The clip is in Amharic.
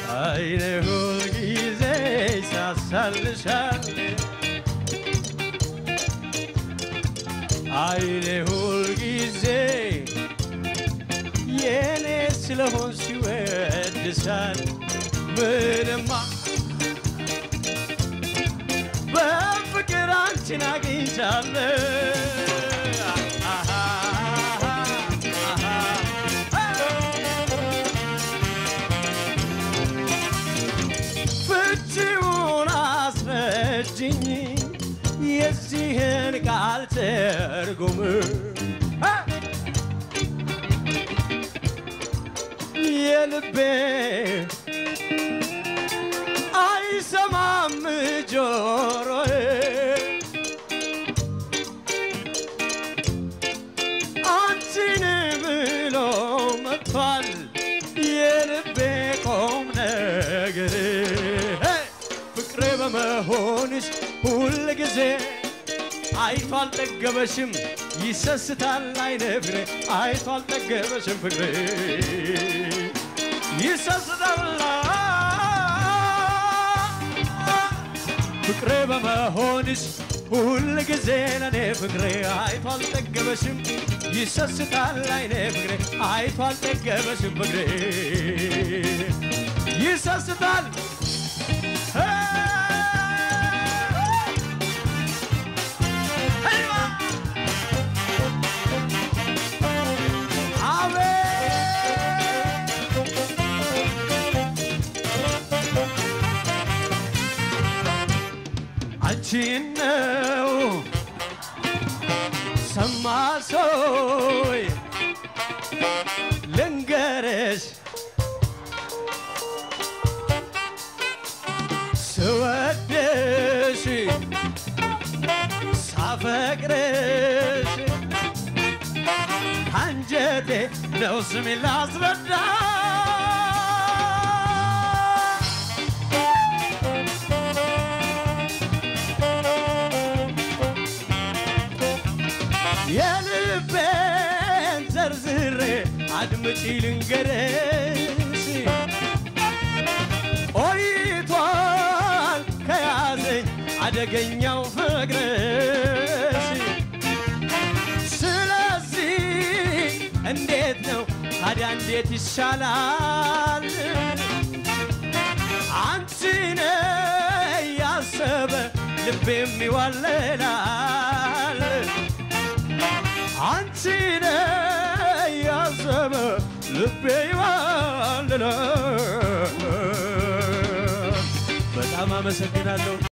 አይኔ ሁልጊዜ ሳሳልሻል አይኔ ሁልጊዜ የኔ ስለሆን ሲወድሳል ምንማ በፍቅር አንቺን አግኝቻለሁ አሃ ፍቺውን አስረጅኝ የዚህን ቃል ትርጉም የልቤ አይሰማም ጆሮዬ አንቺን ብሎ መጥቷል የልቤ ቁም ነገር ፍቅሬ በመሆንሽ ሁል ጊዜ አይቶ አልጠገበሽም ይሰስታል አይነ ፍሬ አይቶ አልጠገበሽም ፍቅሬ ይሰስታል ፍቅሬ በመሆንሽ ሁል ጊዜ ለኔ ፍቅሬ አይቶ አልጠገበሽም ይሰስታል አይኔ ፍቅሬ አይቶ አልጠገበሽም ፍቅሬ ይሰስታል አንቺን ነው ሰማ ሰይ ልንገርሽ ስወድሽ ሳፈቅርሽ አንጀቴ ነው ስሜ ላስረዳ የልቤን ዘርዝሬ አድምጪ ልንገርሽ ቆይቷል ከያዘኝ አደገኛው ፍቅርሽ ስለዚህ እንዴት ነው ታዲያ እንዴት ይሻላል አንቺን ያሰበ ልቤም ይዋለላል አንቺን ያሰበ ልቤ ይዋለላል በጣም አመሰግናለሁ